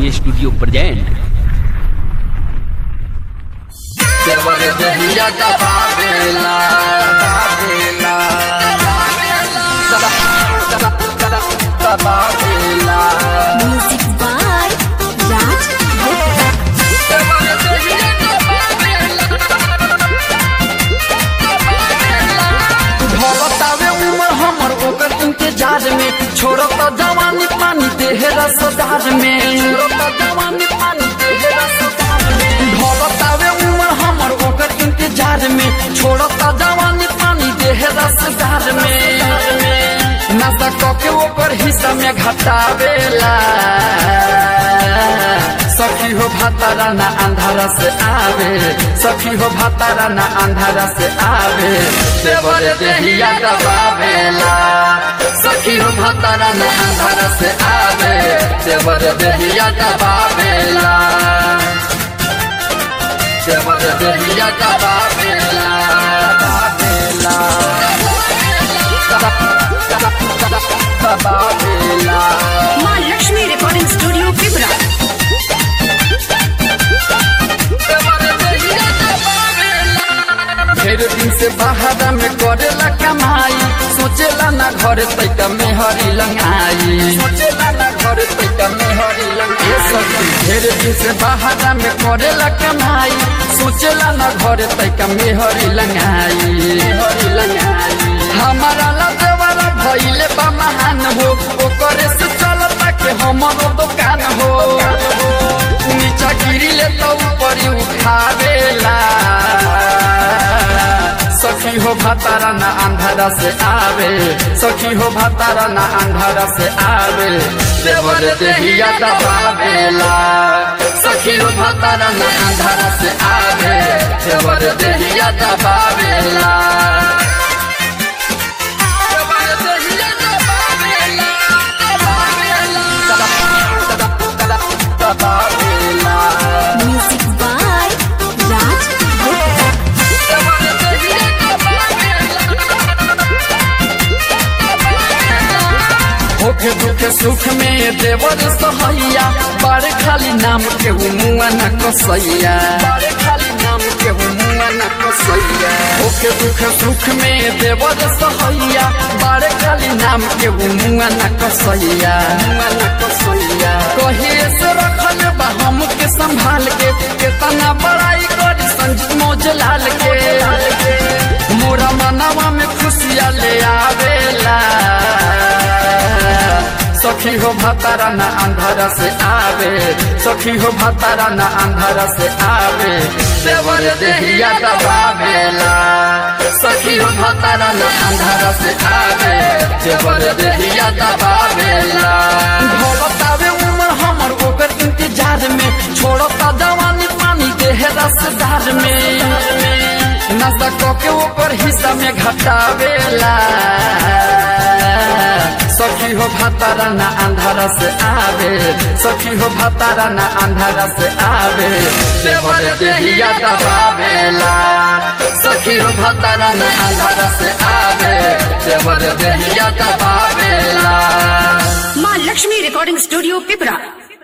Recording studio present देवर दहिया दबावेला दबावेला दबावेला Music by Raj Gupta. देवर दहिया भवतावे उमर हमर ओकर इंतजार में छोड़त जवानी पानी देह रसदार में छोड़त जवानी पानी देह रसदार में भवतावे उमर हमर ओकर इंतजार में छोड़त जवानी पानी देह रसदार में नशा कके ओकर हिस्सा में घटावेला सखी हो भातारा ना अंधारा से आवे सखी हो भातारा ना अंधारा से आवे देवर देहिया दबावेला सखी हो भातारा ना अंधारा से आवे देवर देहिया दबावेला देवर देहिया दबावेला दबावेला दबावेला माँ लक्ष्मी रिकॉर्डिंग स्टूडियो पिपरा ढेर दिन से बाहर में करेला कमाई सोचेला ना घर तैका में हरी लंगाई सोचेला ना घर तैका में हरी लंगाई सखी ढेर दिन से बाहर में करेला कमाई सोचेला ना घर तैका में हरी लंगाई हरी लंगाई हमारा लदेवाला भइले बा महान हो ओकरे से चलता के हमरो दुकान हो नीचा गिरिले तो ऊपर उठावेला सखी हो भातारा ना अंधारा से आवे सखी हो भातारा ना अंधारा से आवे देवर देहिया दबावेला सखी हो भातारा ना अंधारा से आवे देवर देहिया दबावेला देवर देहिया दबावेला, दबावेला, दबावेला। Music by Raj Gupta. होके दुखे सुख में देवर सहैया बारे खाली नाम के मुआ न कसैया बारे खाली नाम के मुआ न कसैया होके दुखे सुख में देवर सहैया बारे खाली नाम के मुआ न कसैया मुआ न कसैया कहिए से रखल बा हम के संभाल के केतना बड़ाई करी संजीत मौजलाल के मोरा मनवा में खुशिया ले आवेला सखी हो भातारा ना अंधारा से आवे सखी हो भातारा ना अंधारा से आवे देवर देहिया दबावेला सखी हो भातारा ना अंधारा से आवे देवर देहिया दबावेला भोलतावे उमर हमर ओकर इंतजार में छोड़ता जवानी पानी देह रसदार में नशा कके ओकर हिस्सा में घटावेला सखी हो भातारा ना अंधारा से आवे सखी हो भातारा ना अंधारा से आवे देवर देहिया दबावेला सखी हो भातारा ना अंधारा से आवे देवर देहिया दबावेला माँ लक्ष्मी रिकॉर्डिंग स्टूडियो पिपरा